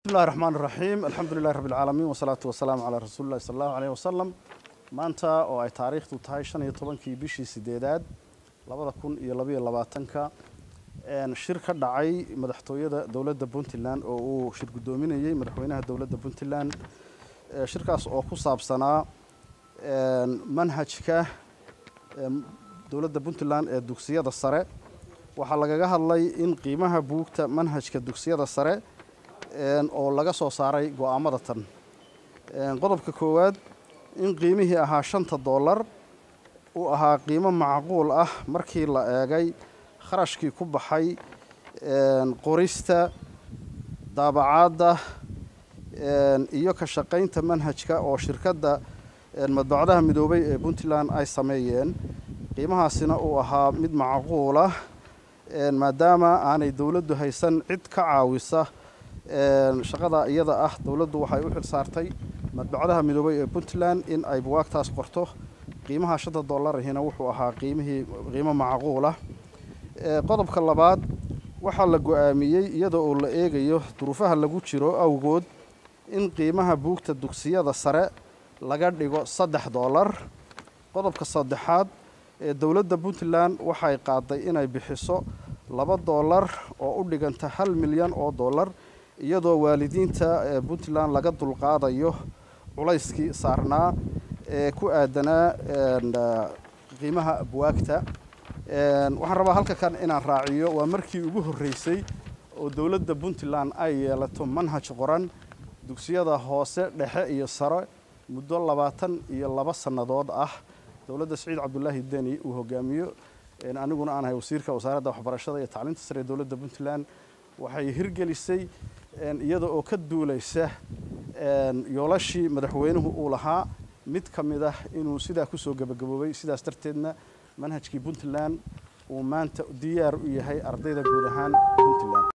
bismillahi raxmaan raxiim alxamdu lilahi rabbi alcaalamiin wasalaatu wasalaamu calaa rasuuli llahi sala allahu aleyh wasalam maanta oo ay taariikhdu tahay shan iyo tobankii bishii sideedaad labada kun iyo labayo labaatanka shir ka dhacay madaxtooyada dowladda puntland oo uu shir guddoominayey madaxweynaha dowladda puntland shirkaas oo ku saabsanaa manhajka dowladda puntland ee dugsiyada sare waxaa lagaga hadlay in qiimaha buugta manhajka dugsiyada sare oo laga soo saaray go-aamada tan qodobka koowaad in qiimihii ahaa shanta dollar uu ahaa qiimo macquul ah markii la eegay kharashkii ku baxay qorista daabacaadda iyo ka shaqaynta manhajka oo shirkadda madbacdaha midoobay ee puntland ay sameeyeen qiimahaasina uu ahaa mid macquulah maadaama aanay dowladdu haysan cid ka caawisa shaqada iyada ah dowladdu waxay u xil saartay madbacdaha midoobay ee puntland in ay buwaagtaas qorto qiimaha shanta dollarahina wuxuu ahaa qiimihii qiimo macquulah qodobka labaad waxaa la go-aamiyey iyada oo la eegayo duruufaha lagu jiro awgood in qiimaha buugta dugsiyada sare laga dhigo saddex dollar qodobka saddexaad ee dowladda puntland waxay qaaday inay bixiso laba dollar oo u dhiganta hal milyan oo dollar iyadoo waalidiinta puntland laga dulqaadayo culayskii saarnaa ee ku aadanaa qiimaha buwaagta waxaan rabaa halka kan inaan raaciyo waa markii ugu horreysay oo dowladda puntland ay yeelato manhaj qoran dugsiyada hoose dhexe iyo sare muddo labaatan iyo laba sannadood ah dowladda saciid cabdulaahi deni uu hogaamiyo aniguna aan ahay wasiirka wasaaradda waxbarashada iyo tacliinta sare ee dowladda puntland waxay hirgelisay iyada oo ka duulaysa yoolashii madaxweynuhu uu lahaa mid ka mid ah inuu sidaa kusoo gebagaboobay sidaas darteedna manhajkii puntland uu maanta diyaar u yahay ardayda guud ahaan puntland